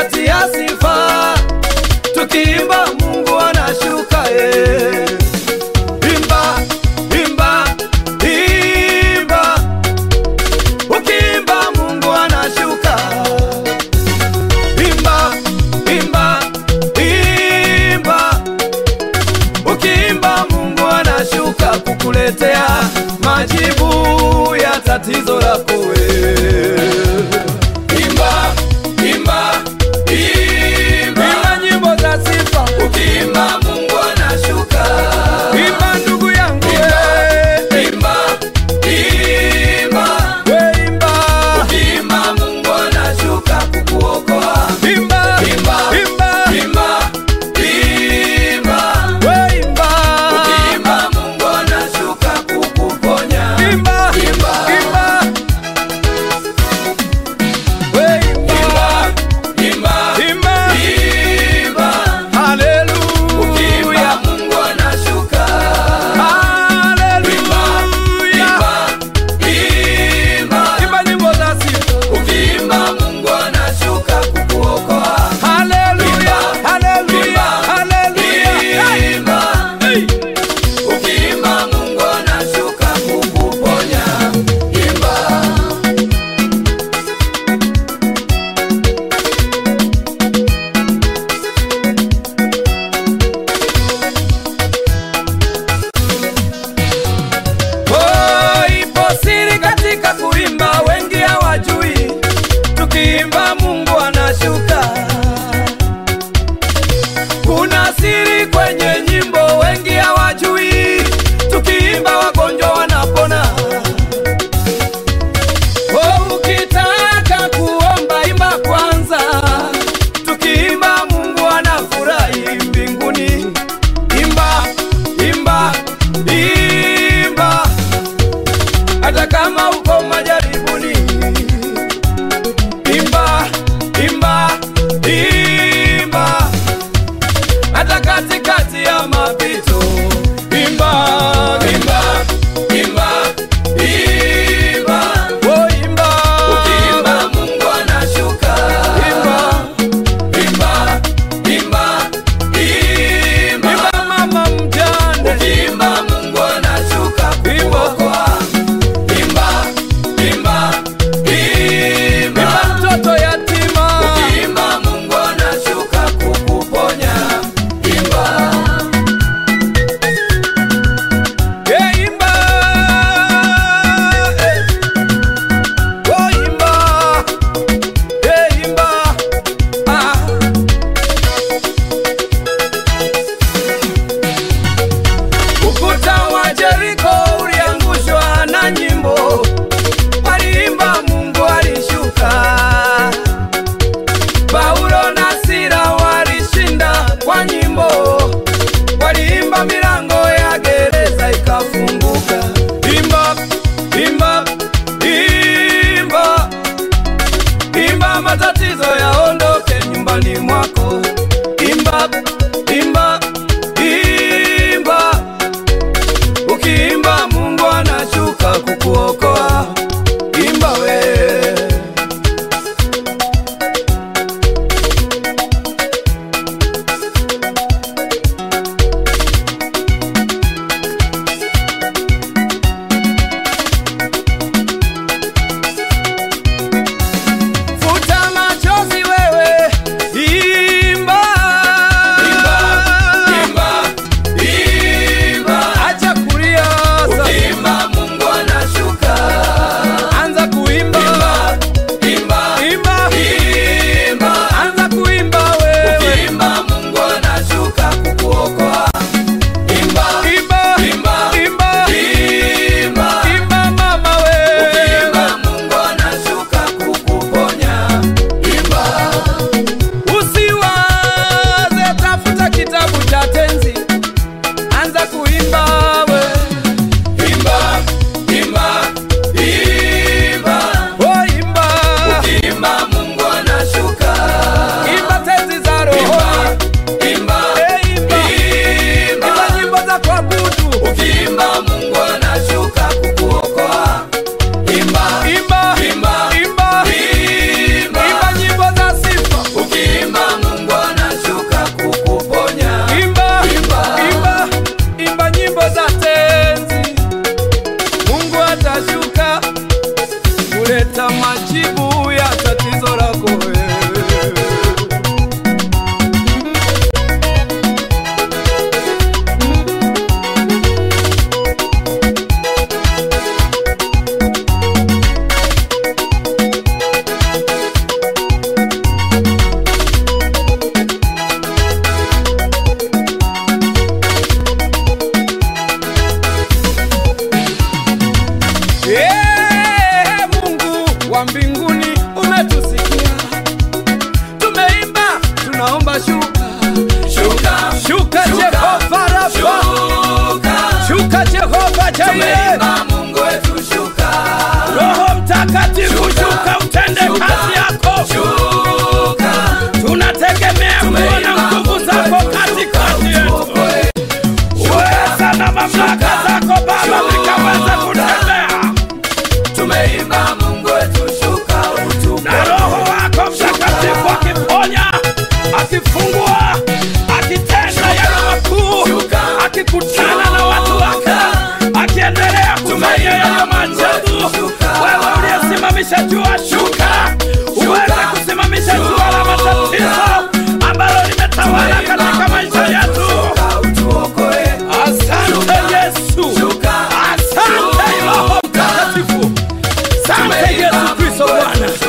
tutatia sifa, tukiimba Mungu anashuka eh. Imba, imba, imba, ukiimba Mungu anashuka. Imba, imba, imba, ukiimba Mungu anashuka kukuletea majibu ya tatizo lako wewe. Imba, imba, imba, imba nyimbo za sifa, ukiimba Mungu anashuka. Imba ndugu yangu, we. imba, imba, we imba, ukiimba Mungu anashuka kukuokoa. Imba, imba, imba, imba, imba, we imba, ukiimba Mungu anashuka kukuponya. Imba, imba, imba, we imba, imba, imba, imba, haleluya, ukiimba Mungu anashuka. Haleluya, imba, imba nyimbo za sifa, ukiimba Mungu anashuka kukuokoa. Haleluya, haleluya, haleluya, imba, ukiimba Mungu anashuka kukuponya. Imba. Oh, ipo siri katika kuimba, wengi hawajui. Tukiimba Mungu anashuka. Kuna siri kwenye nyimbo, wengi hawajui. Tukiimba wagonjwa wanapona. Oh, ukitaka kuomba imba kwanza. Tukiimba Mungu anafurahi mbinguni. Imba, imba, imba hata kama uko majaribuni. Imba, imba, imba, hata katikati ya mapito. Imba, imba, imba, imba, oh imba, ukiimba Mungu anashuka. Imba, imba, imba, imba, imba mama mjane, ukiimba Mungu anashuka kukuokoa. Imba, imba, imba, imba mtoto yatima, ukiimba Mungu anashuka kukuponya. Imba, yeah, imba, eh. Oh, imba, yeah, imba, ah. Ukuta wa Jeriko uliangushwa na nyimbo, waliimba Mungu alishuka. Paulo na Sila walishinda kwa nyimbo, waliimba milango ya gereza ikafunguka. Imba, imba, imba, imba matatizo yaondoke nyumbani mwako. Imba, imba, imba Ukiimba Mungu anashuka kukuokoa. Imba we. Futa machozi wewe kupata majibu ya tatizo lako wewe. Ee Mungu wa mbinguni umetusikia, tumeimba, tunaomba shuka, Shuka, shuka Jehova Rafa, shuka, shuka Jehova Jaire, tumeimba Mungu wetu shuka, Roho Mtakatifu Shuka, shuka, utende shuka, kazi yako, shuka, tunategemea kuona nguvu zako katikati yetu, uokoe, uweza na mamlaka zako Baba vikaweza kutembea tumeimba Mungu wetu shuka, na utupe Roho wako Mtakatifu akiponya, akifungua, akitenda yale makuu, Shuka. akikutana na watu wake, akiendelea kufanya yale maajabu. Shuka. Wewe uliyesimamisha jua, shuka uweze kusimamisha jua la matatizo ambalo limetawala katika maisha yetu. shuka, utuokoe, Asante Yesu, Shuka. asante Roho Mtakatifu, asante Yesu Kristo Bwana.